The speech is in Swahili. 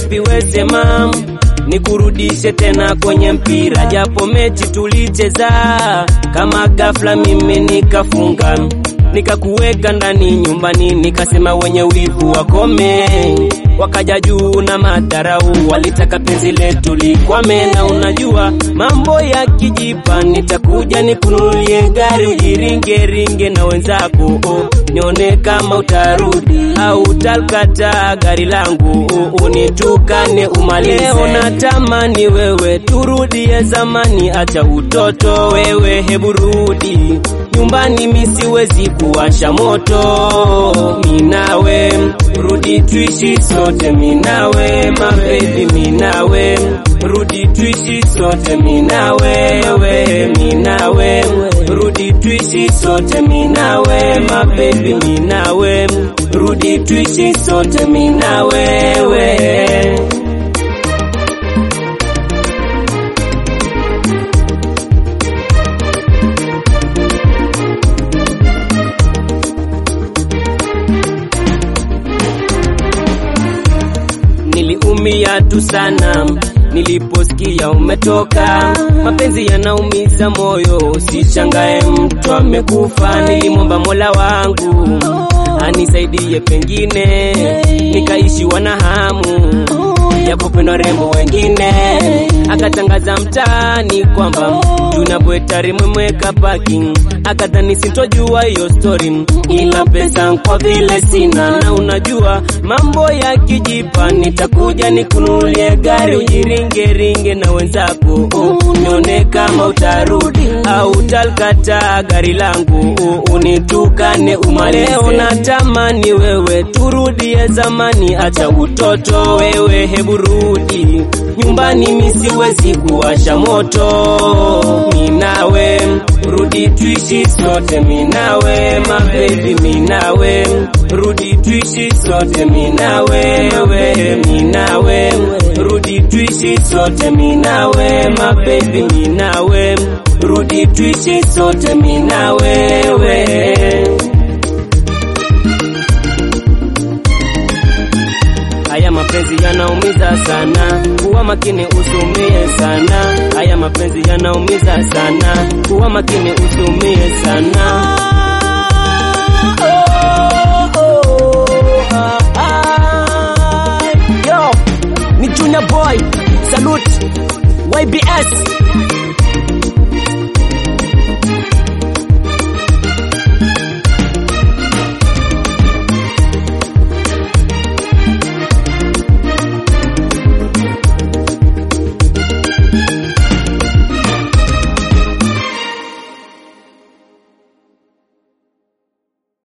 vipi wesema nikurudishe tena kwenye mpira, japo mechi tulicheza kama ghafla mimi nikafunga nikakuweka ndani nyumbani, nikasema wenye wivu wakome. Wakaja juu na madharau, walitaka penzi letu likwame, na unajua mambo ya kijipa, nitakuja nikununulie gari ujiringeringe na wenzako, oh, nione kama utarudi au utalkata gari langu, oh, unitukane umalize. Leo natamani wewe turudie zamani, acha utoto wewe, hebu rudi nyumbani, mi siwezi kuwasha moto, minawe rudi tuishi sote, minawe mabebi, minawe rudi tuishi sote, minawe we, minawe rudi tuishi sote, minawe mabebi, minawe rudi tuishi sote, minawe we. Niliumia tu sana niliposikia umetoka. Mapenzi yanaumiza moyo, usichangae mtu amekufa. Nilimwomba Mola wangu anisaidie, pengine nikaishiwa na hamu ya kupendwa rembo wengine. Akatangaza mtaani kwamba tunabweta rimwemweka parking, akadhani sintojua hiyo story, ila pesa kwa vile sina, na unajua mambo ya kijipa, nitakuja nikununulie gari ujiringeringe na wenzako, oh, nione kama utarudi au utalkata gari langu, oh, unitukane umalize. Leo natamani wewe turudie zamani, acha utoto wewe, hebu rudi nyumbani, mi siwezi kuwasha moto, minawe rudi tuishi sote, minawe mabebi, minawe rudi tuishi sote, minawe we, minawe rudi tuishi sote, minawe mabebi, minawe rudi tuishi sote, minawe we. Haya mapenzi yanaumiza sana, kuwa makini usumie sana. Haya mapenzi yanaumiza sana, kuwa makini usumie sana. Oh, oh, ah, ah. Yo, ni Junior Boy, salute YBS